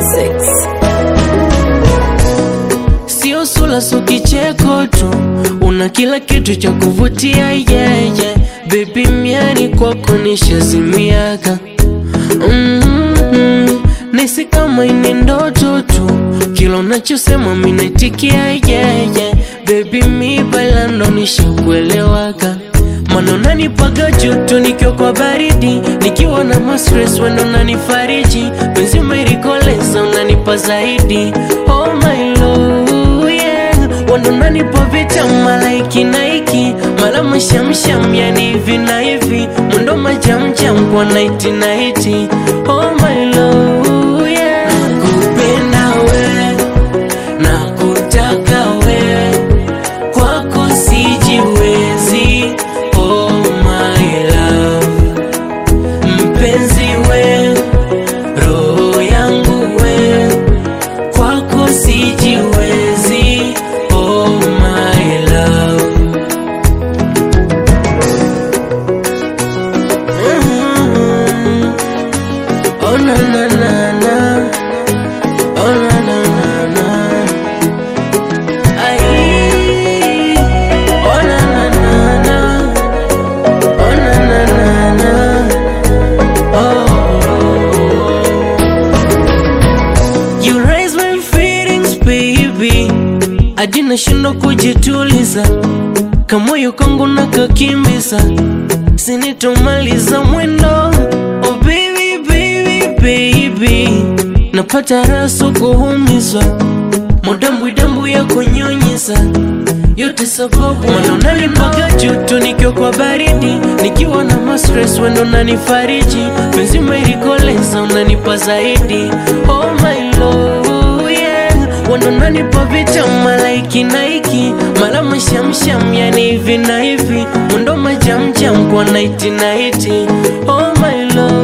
Classics. Sio sula so kicheko tu, una kila kitu cha kuvutia yeye. Baby miani kwako nishazimiaga mm-hmm. Nisi kama ini ndoto tu, kila unachosema minaitikia yeye. Baby mi bailando nishakuelewaga Mana unanipaga joto nikiwa kwa baridi, nikiwa na mastress wendo unanifariji, penzi umerikoleza unanipa zaidi. Oh my love, yeah. Wendo unanipa vita malaiki na iki mala mashamsham, yani hivi na hivi, mwendo majamjam kwa naiti naiti. Oh my love, yeah. Nakupenda we, nakutaka we, kwako sijiwezi. Oh my love, mpenzi we, roho yangu we, kwako sijiwezi. Oh my love. Mm. Oh na na na na. Oh na na na na. Ay. Oh na na na na. Oh na na na na. Oh. You raise my feelings baby, hadi nashindwa kujituliza, kamoyo kangu nakakimbiza, sinitomaliza mwendo. Oh baby baby baby, napata raso kuumizwa, modambwidambwi ya kunyonyiza yote sababu mana unanipaga joto nikiwa kwa baridi, nikiwa na mastress wendo unanifariji, penzi umerikoleza unanipa zaidi. Oh my love, yeah. Wendo unanipa vita malaiki na iki mala mashamsham, yani hivi na hivi, mwendo majamjam kwa naiti naiti. Oh my love